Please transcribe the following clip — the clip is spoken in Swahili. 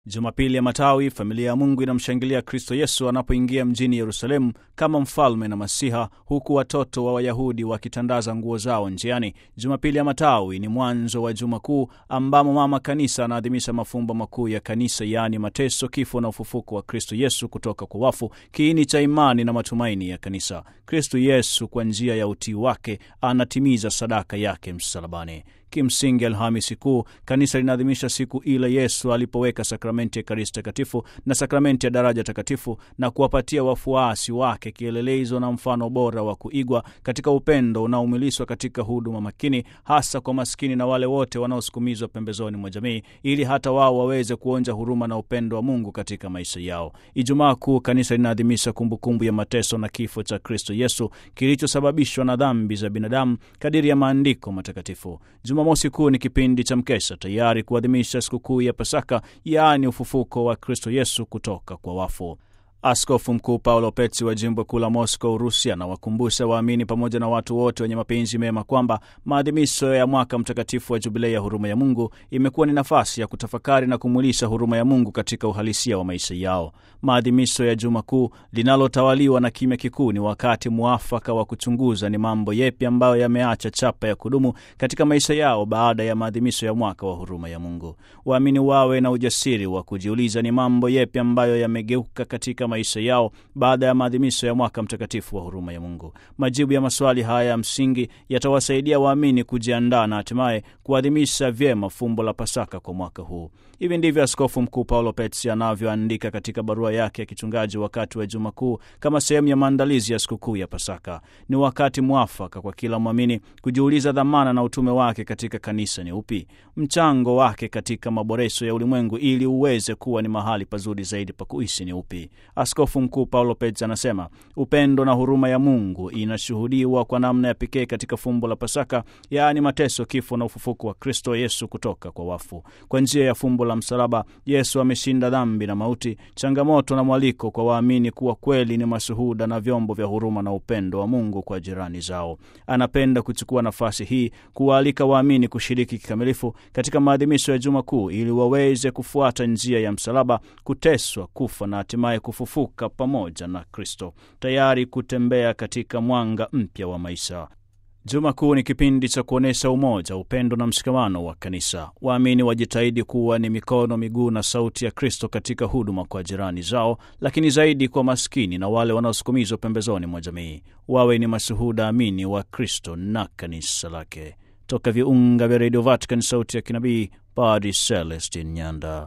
Jumapili ya Matawi, familia ya Mungu inamshangilia Kristo Yesu anapoingia mjini Yerusalemu kama mfalme na Masiha, huku watoto wa Wayahudi wakitandaza nguo zao njiani. Jumapili ya Matawi ni mwanzo wa Juma Kuu ambamo Mama Kanisa anaadhimisha mafumbo makuu ya Kanisa, yaani mateso, kifo na ufufuko wa Kristo Yesu kutoka kwa wafu, kiini cha imani na matumaini ya Kanisa. Kristo Yesu kwa njia ya utii wake anatimiza sadaka yake msalabani. Kimsingi, Alhamisi Kuu kanisa linaadhimisha siku ile Yesu alipoweka sakramenti ya Ekaristi Takatifu na sakramenti ya daraja takatifu na kuwapatia wafuasi wake kielelezo na mfano bora wa kuigwa katika upendo unaoumilishwa katika huduma makini, hasa kwa maskini na wale wote wanaosukumizwa pembezoni mwa jamii, ili hata wao waweze kuonja huruma na upendo wa Mungu katika maisha yao. Ijumaa Kuu kanisa linaadhimisha kumbukumbu ya mateso na kifo cha Kristo Yesu kilichosababishwa na dhambi za binadamu kadiri ya maandiko matakatifu. Jumamosi Kuu ni kipindi cha mkesha tayari kuadhimisha sikukuu ya Pasaka, yaani ufufuko wa Kristo Yesu kutoka kwa wafu. Askofu Mkuu Paulo Petsi wa jimbo kuu la Moscow, Urusi, anawakumbusha waamini pamoja na watu wote wenye mapenzi mema kwamba maadhimisho ya mwaka mtakatifu wa Jubilei ya huruma ya Mungu imekuwa ni nafasi ya kutafakari na kumwilisha huruma ya Mungu katika uhalisia wa maisha yao. Maadhimisho ya Juma Kuu linalotawaliwa na kimya kikuu ni wakati mwafaka wa kuchunguza ni mambo yepi ambayo yameacha chapa ya kudumu katika maisha yao baada ya maadhimisho ya mwaka wa huruma ya Mungu. Waamini wawe na ujasiri wa kujiuliza ni mambo yepi ambayo yamegeuka katika maisha yao baada ya maadhimisho ya mwaka mtakatifu wa huruma ya Mungu. Majibu ya maswali haya ya msingi yatawasaidia waamini kujiandaa na hatimaye kuadhimisha vyema fumbo la Pasaka kwa mwaka huu. Hivi ndivyo Askofu Mkuu Paulo Petsi anavyoandika katika barua yake ya kichungaji wakati wa Juma Kuu kama sehemu ya maandalizi ya sikukuu ya Pasaka. Ni wakati mwafaka kwa kila mwamini kujiuliza dhamana na utume wake katika kanisa ni upi, mchango wake katika maboresho ya ulimwengu ili uweze kuwa ni mahali pazuri zaidi pa kuishi ni upi. Askofu Mkuu Paulo Petsi anasema upendo na huruma ya Mungu inashuhudiwa kwa namna ya pekee katika fumbo la Pasaka, yaani mateso, kifo na ufufuko wa Kristo Yesu kutoka kwa wafu. Kwa njia ya fumbo la msalaba, Yesu ameshinda dhambi na mauti, changamoto na mwaliko kwa waamini kuwa kweli ni mashuhuda na vyombo vya huruma na upendo wa Mungu kwa jirani zao. Anapenda kuchukua nafasi hii kuwaalika waamini kushiriki kikamilifu katika maadhimisho ya Juma Kuu ili waweze kufuata njia ya msalaba, kuteswa, kufa na hatimaye kufufuka pamoja na Kristo, tayari kutembea katika mwanga mpya wa maisha. Juma Kuu ni kipindi cha kuonyesha umoja, upendo na mshikamano wa kanisa. Waamini wajitahidi kuwa ni mikono, miguu na sauti ya Kristo katika huduma kwa jirani zao, lakini zaidi kwa maskini na wale wanaosukumizwa pembezoni mwa jamii. Wawe ni mashuhuda amini wa Kristo na kanisa lake. Toka viunga vya redio Vatican, sauti ya kinabii, Padri Celestin Nyanda.